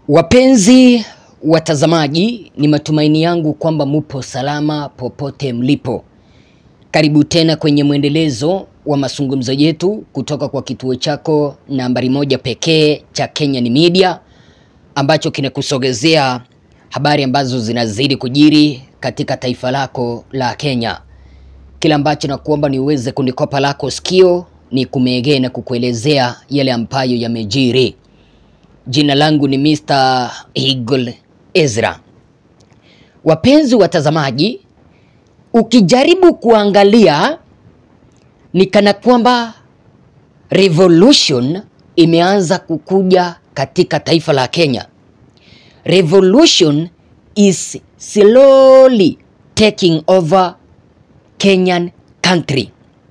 Wapenzi watazamaji, ni matumaini yangu kwamba mupo salama popote mlipo. Karibu tena kwenye mwendelezo wa mazungumzo yetu kutoka kwa kituo chako nambari moja pekee cha Kenyan Media ambacho kinakusogezea habari ambazo zinazidi kujiri katika taifa lako la Kenya. Kila ambacho nakuomba ni uweze kunikopa lako sikio, ni kumegee na kukuelezea yale ambayo yamejiri. Jina langu ni Mr. Eagle Ezra. Wapenzi watazamaji, ukijaribu kuangalia ni kana kwamba revolution imeanza kukuja katika taifa la Kenya. Revolution is slowly taking over Kenyan country.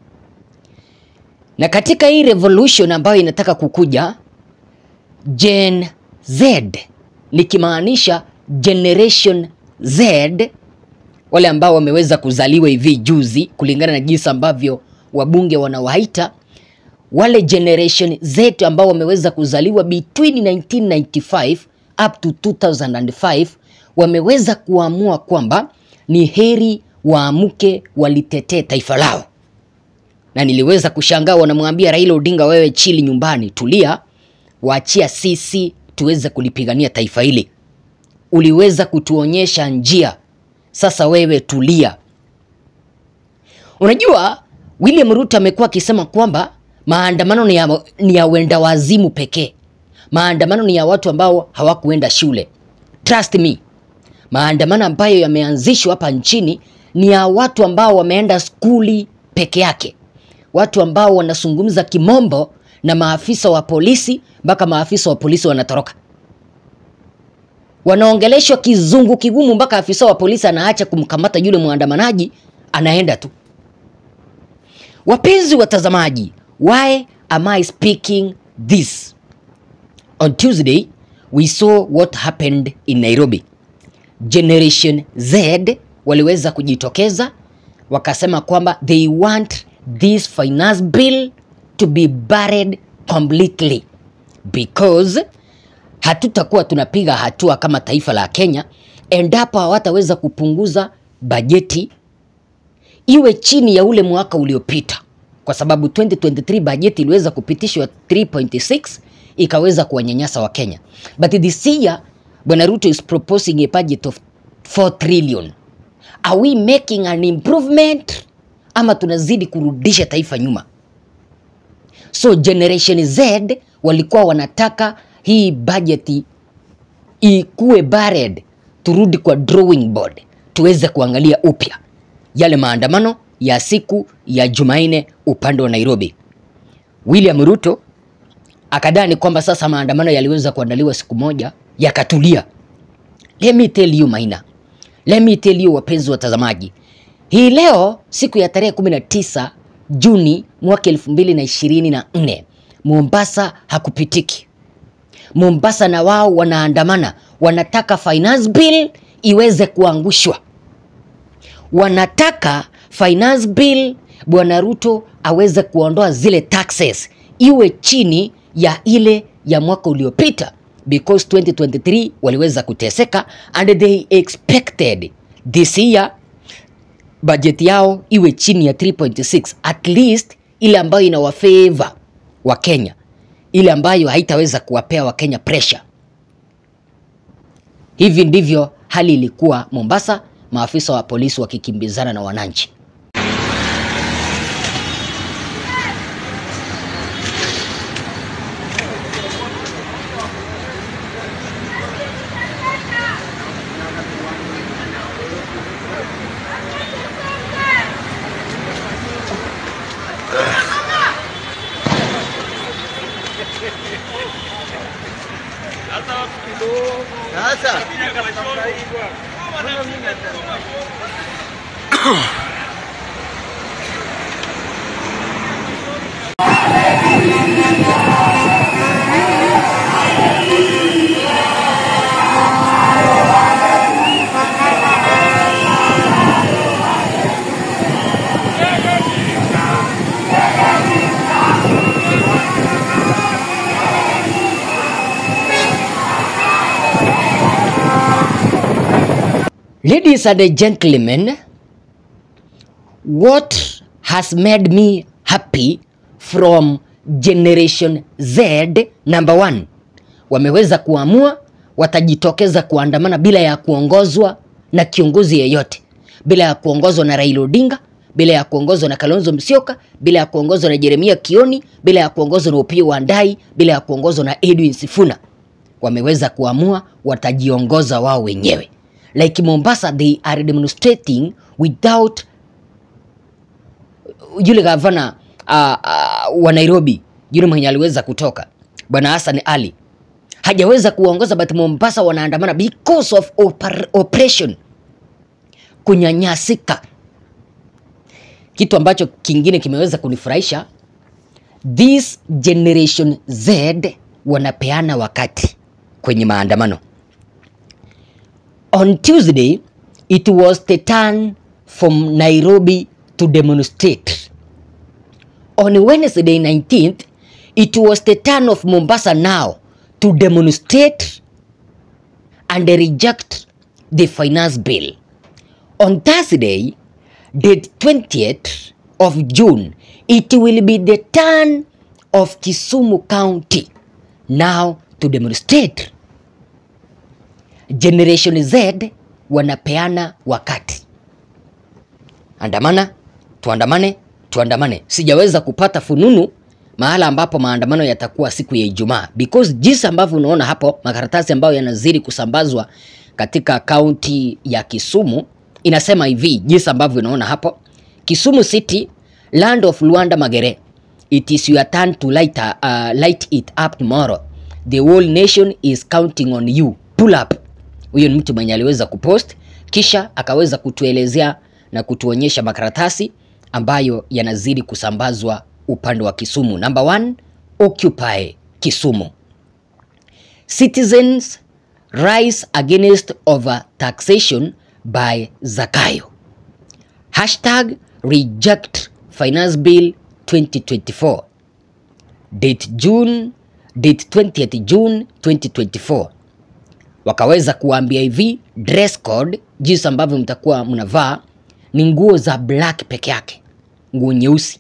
Na katika hii revolution ambayo inataka kukuja Gen Z nikimaanisha Generation Z, wale ambao wameweza kuzaliwa hivi juzi, kulingana na jinsi ambavyo wabunge wanawaita wale Generation Z ambao wameweza kuzaliwa between 1995 up to 2005, wameweza kuamua kwamba ni heri waamke walitetee taifa lao, na niliweza kushangaa, wanamwambia Raila Odinga, wewe chili nyumbani, tulia waachia sisi tuweze kulipigania taifa hili. Uliweza kutuonyesha njia, sasa wewe tulia. Unajua, William Ruto amekuwa akisema kwamba maandamano ni ya, ni ya wenda wazimu pekee. Maandamano ni ya watu ambao hawakuenda shule. Trust me, maandamano ambayo yameanzishwa hapa nchini ni ya watu ambao wameenda skuli peke yake, watu ambao wanazungumza kimombo na maafisa wa polisi mpaka maafisa wa polisi wanatoroka, wanaongeleshwa kizungu kigumu mpaka afisa wa polisi anaacha kumkamata yule mwandamanaji, anaenda tu. Wapenzi watazamaji, why am I speaking this? On Tuesday we saw what happened in Nairobi. Generation Z waliweza kujitokeza wakasema kwamba they want this finance bill to be buried completely because hatutakuwa tunapiga hatua kama taifa la Kenya endapo hawataweza kupunguza bajeti iwe chini ya ule mwaka uliopita, kwa sababu 2023 bajeti iliweza kupitishwa 3.6 ikaweza kuwanyanyasa wa Kenya, but this year Bwana Ruto is proposing a budget of 4 trillion. Are we making an improvement ama tunazidi kurudisha taifa nyuma? So Generation Z walikuwa wanataka hii bajeti ikuwe buried, turudi kwa drawing board tuweze kuangalia upya yale maandamano ya siku ya Jumanne upande wa Nairobi. William Ruto akadani kwamba sasa maandamano yaliweza kuandaliwa siku moja yakatulia. Let me tell you Maina, let me tell you wapenzi watazamaji, hii leo siku ya tarehe 19 Juni mwaka 2024 Mombasa hakupitiki. Mombasa na wao wanaandamana, wanataka finance bill iweze kuangushwa, wanataka finance bill Bwana Ruto aweze kuondoa zile taxes iwe chini ya ile ya mwaka uliopita, because 2023 waliweza kuteseka and they expected this year bajeti yao iwe chini ya 3.6 at least ile ambayo inawafavor wa Kenya, ile ambayo haitaweza kuwapea Wakenya pressure. Hivi ndivyo hali ilikuwa Mombasa, maafisa wa polisi wakikimbizana na wananchi. Ladies and gentlemen, what has made me happy from Generation Z number one, wameweza kuamua watajitokeza kuandamana bila ya kuongozwa na kiongozi yeyote, bila ya kuongozwa na Raila Odinga, bila ya kuongozwa na Kalonzo Musyoka, bila ya kuongozwa na Jeremia Kioni, bila ya kuongozwa na Opiyo Wandayi, bila ya kuongozwa na Edwin Sifuna. Wameweza kuamua watajiongoza wao wenyewe. Like Mombasa, they are demonstrating without yule gavana uh, uh, wa Nairobi yule mwenye aliweza kutoka bwana Hassan Ali hajaweza kuongoza, but Mombasa wanaandamana because of opar, oppression, kunyanyasika. Kitu ambacho kingine kimeweza kunifurahisha, this generation Z wanapeana wakati kwenye maandamano. On Tuesday it was the turn from Nairobi to demonstrate. On Wednesday 19th, it was the turn of Mombasa now to demonstrate and reject the finance bill. On Thursday, date 20th of June, it will be the turn of Kisumu County now to demonstrate. Generation Z wanapeana wakati. Andamana, tuandamane, tuandamane. Sijaweza kupata fununu mahala ambapo maandamano yatakuwa siku ya Ijumaa because jinsi ambavyo unaona hapo makaratasi ambayo yanazidi kusambazwa katika kaunti ya Kisumu inasema hivi, jinsi ambavyo unaona hapo: Kisumu City, land of Luanda Magere, it is your turn to light, uh, light it up tomorrow. The whole nation is counting on you. Pull up. Huyo ni mtu mwenye aliweza kupost kisha akaweza kutuelezea na kutuonyesha makaratasi ambayo yanazidi kusambazwa upande wa Kisumu. Number one, Occupy Kisumu. Citizens rise against over taxation by Zakayo. Hashtag reject finance bill 2024. Date June, date 20th June 2024. Wakaweza kuambia hivi dress code, jinsi ambavyo mtakuwa mnavaa ni nguo za black peke yake, nguo nyeusi.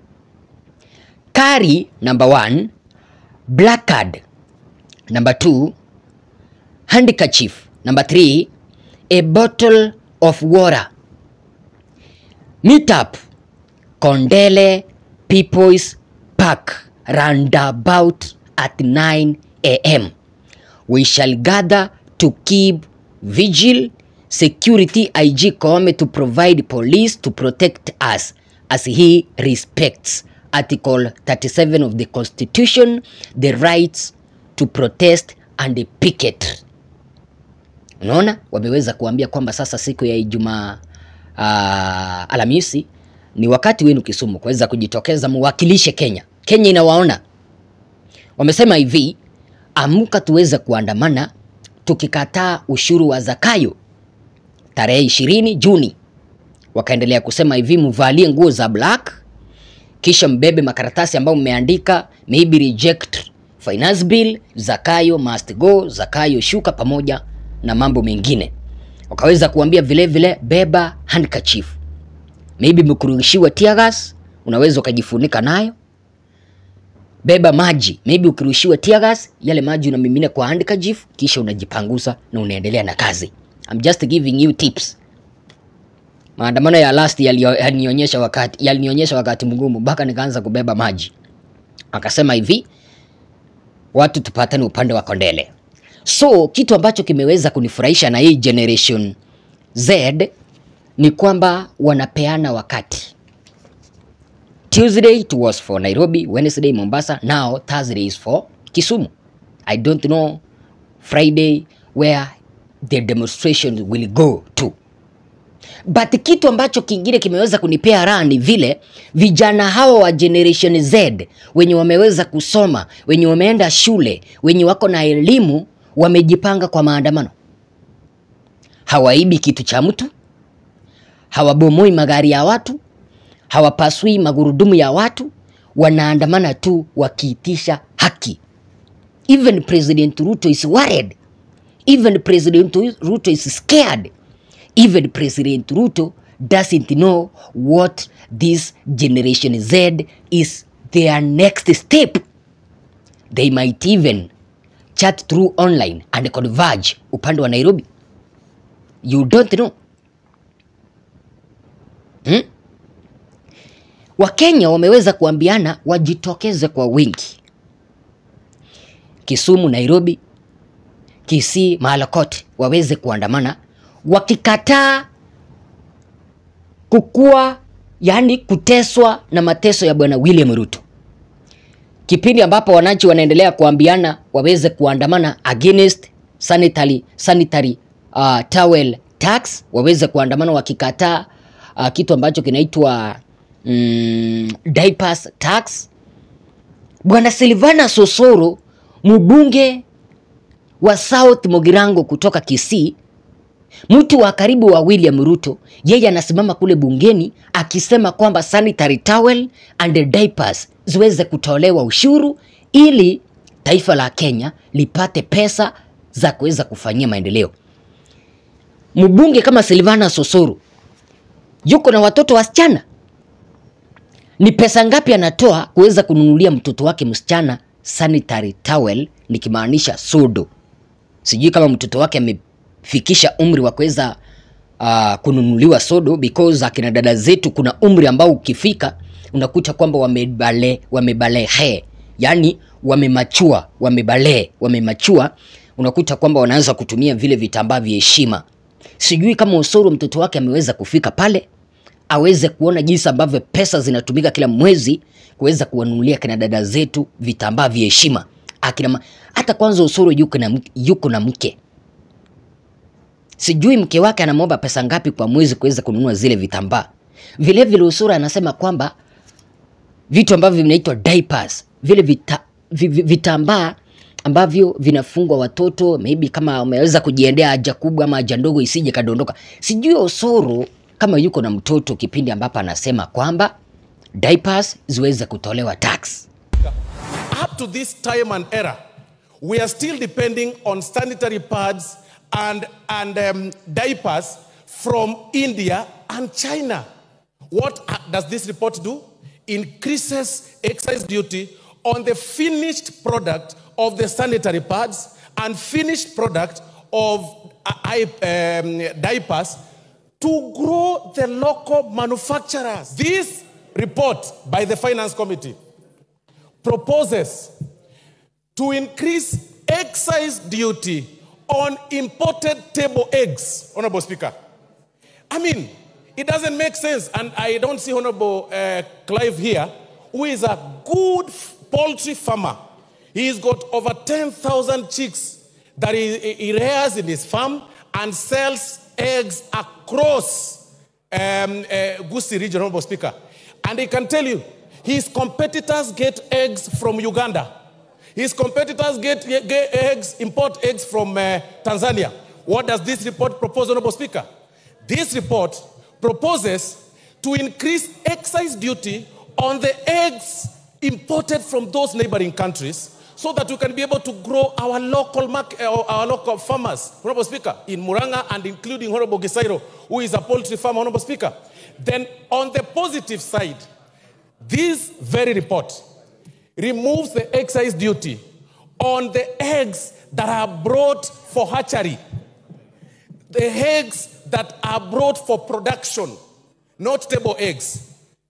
Carry number one, black card number two, handkerchief number three, a bottle of water. Meet up Kondele People's Park roundabout at 9 a.m. We shall gather to keep vigil security IG Koome to provide police to protect us as he respects Article 37 of the Constitution, the rights to protest and picket. Unaona, wameweza kuambia kwamba sasa siku ya Ijumaa uh, Alhamisi ni wakati wenu Kisumu kuweza kujitokeza muwakilishe Kenya. Kenya inawaona. Wamesema hivi, amka tuweze kuandamana tukikataa ushuru wa Zakayo tarehe ishirini Juni. Wakaendelea kusema hivi, mvalie nguo za black, kisha mbebe makaratasi ambayo mmeandika maybe reject finance bill, Zakayo must go, Zakayo shuka, pamoja na mambo mengine. Wakaweza kuambia vile vile, beba handkerchief, maybe mkurushiwa tear gas, unaweza ukajifunika nayo. Beba maji, maybe ukirushiwa tear gas, yale maji unamimina kwa handkerchief, kisha unajipangusa na unaendelea na kazi. I'm just giving you tips. Maandamano ya last yalinionyesha wakati yalinionyesha wakati mgumu mpaka nikaanza kubeba maji. Akasema hivi, watu tupatane upande wa Kondele. So kitu ambacho kimeweza kunifurahisha na hii generation Z ni kwamba wanapeana wakati. Tuesday it was for Nairobi, Wednesday Mombasa, now Thursday is for Kisumu. I don't know Friday where the demonstration will go to. But kitu ambacho kingine kimeweza kunipea raha ni vile vijana hawa wa generation Z wenye wameweza kusoma, wenye wameenda shule, wenye wako na elimu wamejipanga kwa maandamano. Hawaibi kitu cha mtu, hawabomoi magari ya watu, hawapasui magurudumu ya watu, wanaandamana tu wakiitisha haki. Even President Ruto is worried. Even President Ruto is scared. even President Ruto doesn't know what this Generation Z is their next step. They might even chat through online and converge upande wa Nairobi. You don't know. Hmm? Wakenya wameweza kuambiana wajitokeze kwa wingi. Kisumu, Nairobi, Kisii, mahala kote waweze kuandamana wakikataa kukua, yani kuteswa na mateso ya bwana William Ruto, kipindi ambapo wananchi wanaendelea kuambiana waweze kuandamana against sanitary, sanitary uh, towel tax, waweze kuandamana wakikataa uh, kitu ambacho kinaitwa mm, diapers tax. Bwana Silvana Sosoro mbunge wa South Mogirango kutoka Kisii, mtu wa karibu wa William Ruto, yeye anasimama kule bungeni akisema kwamba sanitary towel and diapers ziweze kutolewa ushuru ili taifa la Kenya lipate pesa za kuweza kufanyia maendeleo. Mbunge kama Silvana Sosoro yuko na watoto wasichana, ni pesa ngapi anatoa kuweza kununulia mtoto wake msichana sanitary towel, nikimaanisha sodo. Sijui kama mtoto wake amefikisha umri wa kuweza uh, kununuliwa sodo, because akina dada zetu kuna umri ambao ukifika unakuta kwamba wamebale wamebalehe, yani wamemachua, wamebale, wamemachua, unakuta kwamba wanaanza kutumia vile vitambaa vya heshima. Sijui kama Osoro mtoto wake ameweza kufika pale aweze kuona jinsi ambavyo pesa zinatumika kila mwezi kuweza kuwanunulia kina dada zetu vitambaa vya heshima. Akina ma... hata kwanza Osoro yuko na, mke- yuko na mke, sijui mke wake anamwomba pesa ngapi kwa mwezi kuweza kununua zile vitambaa. Vilevile Osoro anasema kwamba vitu ambavyo vinaitwa diapers, vile vita, vi- vi- vitambaa ambavyo vinafungwa watoto, maybe kama wameweza kujiendea haja kubwa ama haja ndogo isije kadondoka. Sijui Osoro kama yuko na mtoto kipindi ambapo anasema kwamba diapers ziweze kutolewa tax. Up to this time and era, we are still depending on sanitary pads and, and um, diapers from India and China. What uh, does this report do? Increases excise duty on the finished product of the sanitary pads and finished product of uh, I- um, diapers to grow the local manufacturers. This report by the Finance Committee proposes to increase excise duty on imported table eggs, Honorable Speaker. I mean, it doesn't make sense. And I don't see Honorable uh, Clive here, who is a good f- poultry farmer. He's got over 10,000 chicks that he, he- he rears in his farm and sells eggs across um, uh, Gusii region, Honorable Speaker. And he can tell you, his competitors get eggs from Uganda. His competitors get, get eggs, import eggs from uh, Tanzania. What does this report propose, Honorable Speaker? This report proposes to increase excise duty on the eggs imported from those neighboring countries so that we can be able to grow our local market, our local farmers, Honorable Speaker, in Muranga and including Honorable Gisairo, who is a poultry farmer, Honorable Speaker. Then on the positive side, this very report removes the excise duty on the eggs that are brought for hatchery, the eggs that are brought for production, not table eggs.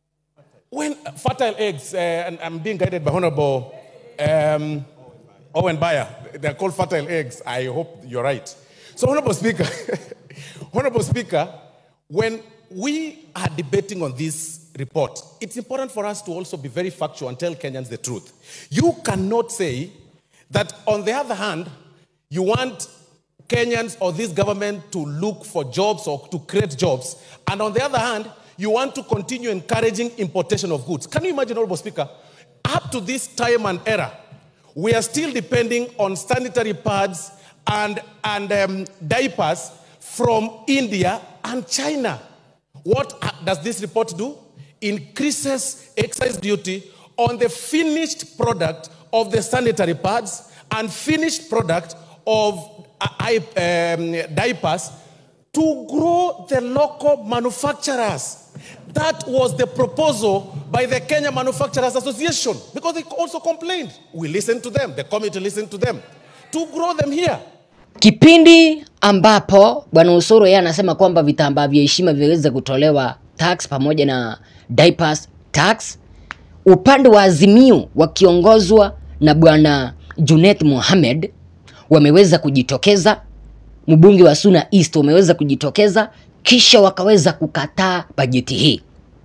When fertile eggs, uh, and I'm being guided by Honorable um, Owen Bayer, they're called fertile eggs. I hope you're right. So, Honorable Speaker, Honorable Speaker, when we are debating on this report, it's important for us to also be very factual and tell Kenyans the truth. You cannot say that, on the other hand, you want Kenyans or this government to look for jobs or to create jobs, and on the other hand, you want to continue encouraging importation of goods. Can you imagine, Honorable Speaker? Up to this time and era, we are still depending on sanitary pads and, and um, diapers from India and China. What uh, does this report do? Increases excise duty on the finished product of the sanitary pads and finished product of uh, I- um, diapers to grow the local manufacturers. That was the proposal by the Kenya Manufacturers Association because they also complained. We listened to them, the committee listened to them, to grow them here. Kipindi ambapo bwana Osoro yeye anasema kwamba vitambaa vya heshima viweze kutolewa tax pamoja na diapers tax, upande wa Azimio wakiongozwa na bwana Junet Mohamed wameweza kujitokeza, mbunge wa Suna East wameweza kujitokeza, kisha wakaweza kukataa bajeti hii.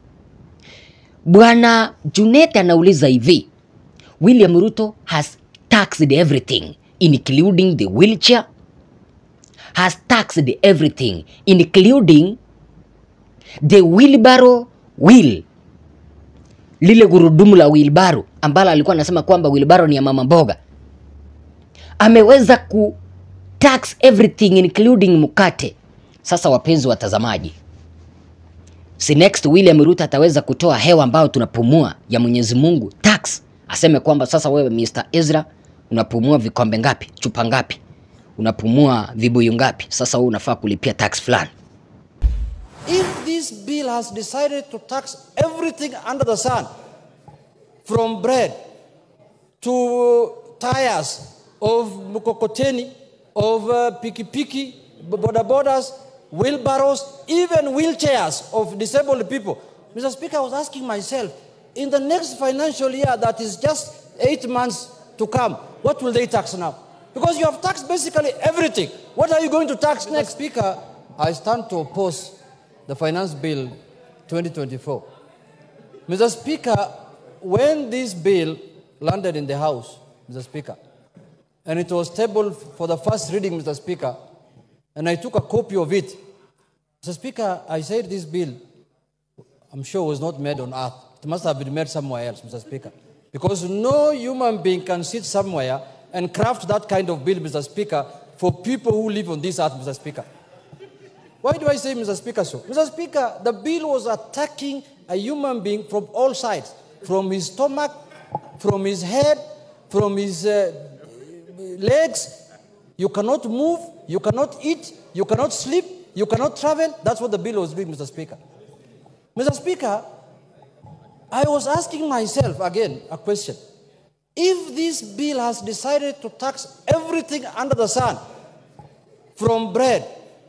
Bwana Junet anauliza hivi, William Ruto has taxed everything including the wheelchair has taxed everything including the wheelbarrow wheel lile gurudumu la wheelbarrow ambalo alikuwa anasema kwamba wheelbarrow ni ya mama mboga ameweza ku tax everything including mkate sasa wapenzi watazamaji si next William Ruto ataweza kutoa hewa ambayo tunapumua ya Mwenyezi Mungu tax, aseme kwamba sasa wewe Mr. Ezra unapumua vikombe ngapi, chupa ngapi, unapumua vibuyu ngapi, sasa wewe unafaa kulipia tax fulani. If this bill has decided to tax everything under the sun, from bread to tires of mkokoteni, of uh, pikipiki, boda bodas, wheelbarrows, even wheelchairs of disabled people. Mr. Speaker, I was asking myself, in the next financial year that is just eight months to come, what will they tax now? Because you have taxed basically everything. What are you going to tax next? Speaker, I stand to oppose the Finance Bill 2024. Mr. Speaker, when this bill landed in the House, Mr. Speaker, and it was tabled for the first reading, Mr. Speaker, and I took a copy of it. Mr. Speaker, I said this bill, I'm sure, was not made on earth. It must have been made somewhere else, Mr. Speaker. Because no human being can sit somewhere and craft that kind of bill, Mr. Speaker, for people who live on this earth, Mr. Speaker. Why do I say, Mr. Speaker, so? Mr. Speaker, the bill was attacking a human being from all sides from his stomach, from his head, from his uh, legs. You cannot move, you cannot eat, you cannot sleep, you cannot travel. That's what the bill was doing, Mr. Speaker. Mr. Speaker, I was asking myself again a question. If this bill has decided to tax everything under the sun, from bread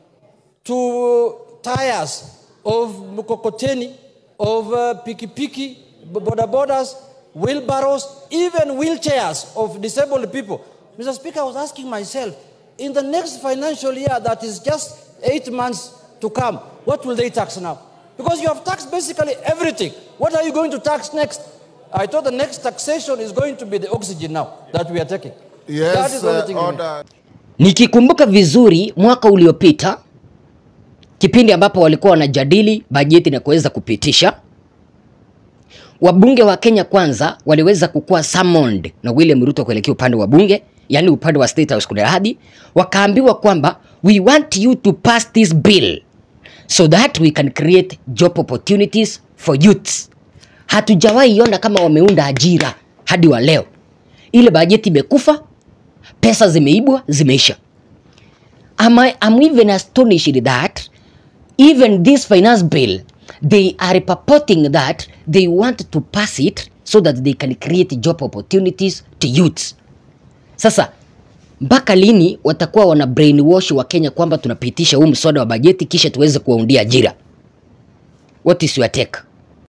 to tires of mkokoteni, of uh, pikipiki, boda bodas, wheelbarrows, even wheelchairs of disabled people. Mr. Speaker, I was asking myself, in the next financial year that is just eight months to come, what will they tax now? Because you have taxed basically everything. What are you going to tax next? I thought the next taxation is going to be the oxygen now that we are taking. that Yes, is the only uh, thing you mean. order. Nikikumbuka vizuri mwaka uliopita kipindi ambapo walikuwa wanajadili bajeti na kuweza kupitisha, wabunge wa Kenya Kwanza waliweza kukuwa summoned na William Ruto kuelekea upande wa bunge, yani upande wa State House kuna hadi wakaambiwa kwamba we want you to pass this bill so that we can create job opportunities for youths. Hatujawahi iona kama wameunda ajira hadi wa leo. Ile bajeti imekufa, pesa zimeibwa, zimeisha. Am I, I'm even astonished that even this finance bill, they are purporting that they want to pass it so that they can create job opportunities to youths. Sasa mpaka lini watakuwa wana brainwash wa Kenya kwamba tunapitisha huu mswada wa bajeti kisha tuweze kuwaundia ajira? What is your take?